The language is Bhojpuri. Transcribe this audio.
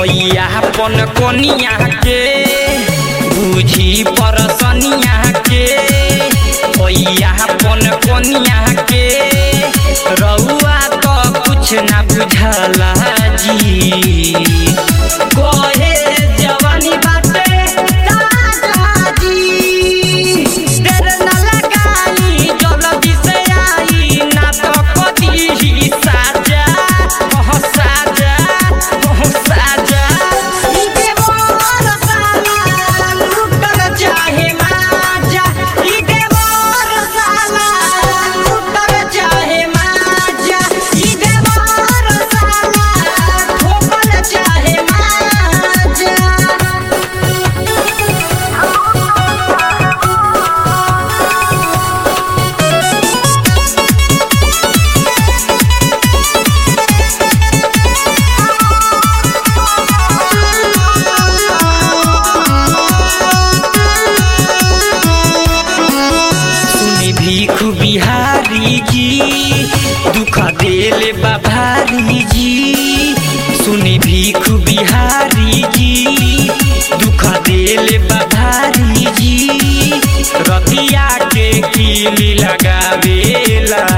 होइया अपन कोनिया के बुझी परसनिया के होइया अपन कोनिया के रउआ तो कुछ ना बुझला जी कोहे जवानी बाटे ताजा जी देर न लगाई जल्दी से आई ना तो कदी ही साजा ओह साजा ओह साजा ई देवर साला लूटल चाहे माजा ई देवर साला लूटल चाहे माजा ई देवर साला ठोकल चाहे माजा सुनी भीख बिहारी जी दुख देले बाभारी जी सुनी भीख बिहारी जी दुख देले बाभारी जी रतिया के कीली लगावेला